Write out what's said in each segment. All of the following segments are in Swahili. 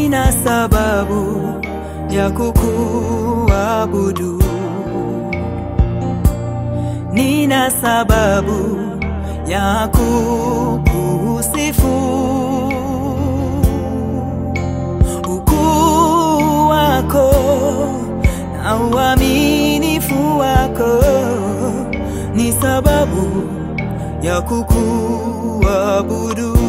nina sababu ya kukuabudu, nina sababu ya kukusifu. Ukuu wako na uaminifu wako ni sababu ya kukuabudu.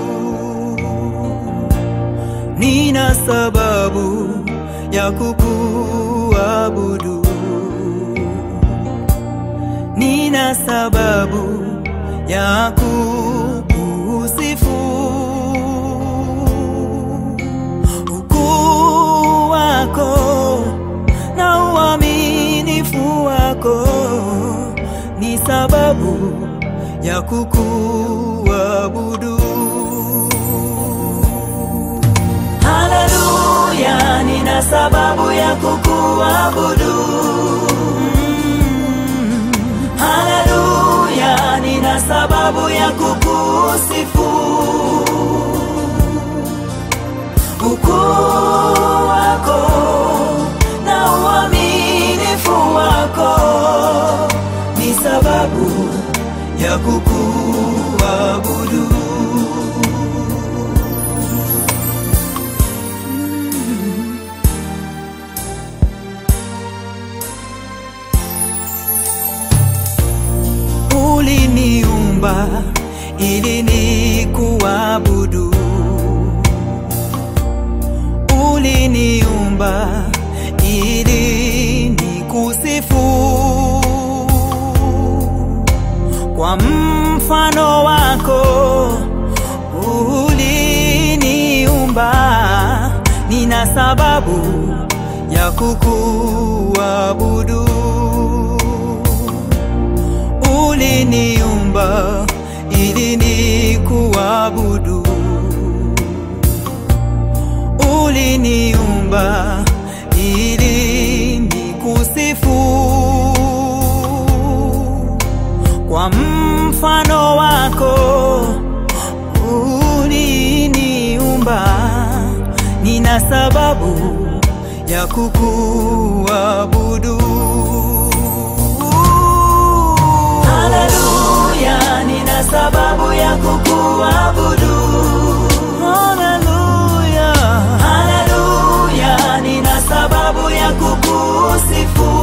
Nina sababu ya kukuabudu, nina sababu ya kukusifu. Ukuu wako na uaminifu wako ni sababu ya kukuabudu. Haleluya, nina sababu ya kukuabudu. Mm. Haleluya, nina sababu ya kukusifu. Ukuu wako na uaminifu wako ni sababu ya kukuabudu. Uliniumba ili nikuabudu, uliniumba ili nikusifu. Kwa mfano wako uliniumba, nina sababu ya kukuabudu uliniumba ili nikuabudu, uliniumba ili nikusifu. Kwa mfano wako uliniumba, nina sababu ya kukuabudu. Haleluya, nina sababu ya kukuabudu. Haleluya, haleluya, nina sababu ya kukusifu.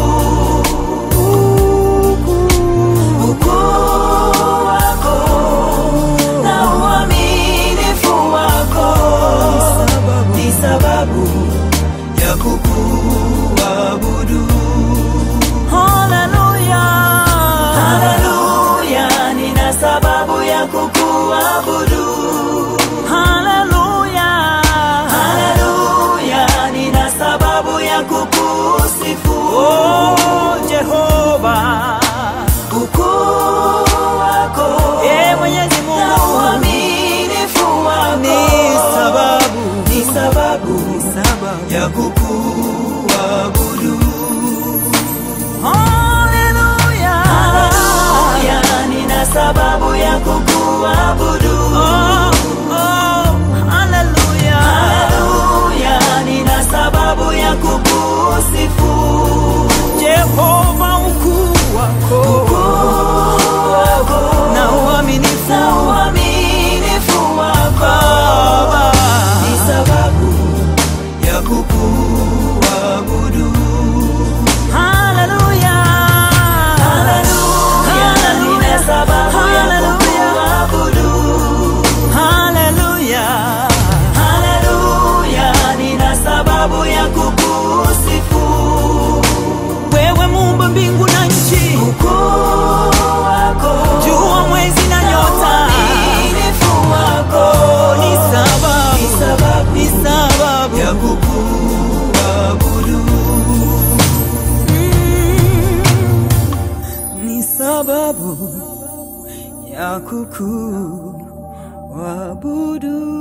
Ukuu wako na uaminifu wako ni sababu ya kukuabudu. Haleluya, haleluya, nina sababu ya kukuabudu. Haleluya, haleluya, nina sababu ya kukusifu. Oh, Jehova, ukuu wako, e Mwenyezi Mungu, na uaminifu wako ni sababu, ni sababu, ni sababu ya kukuabudu. Haleluya, haleluya, nina sababu ya kukuabudu. Oh, oh, haleluya, haleluya, nina sababu ya kukusifu. Jehova, ukuu wako, ukuu wako na uaminifu, na uaminifu wako ni sababu ya kukuabudu. Haleluya, haleluya, nina sababu ya kukuabudu. Haleluya, haleluya, nina sababu ya kukusifu. Wewe muumba mbingu na nchi, ukuu wako, jua, mwezi na nyota, uaminifu wako ni sababu, ni sababu, ni sababu ya kukuabudu. ni sababu ya kukuabudu.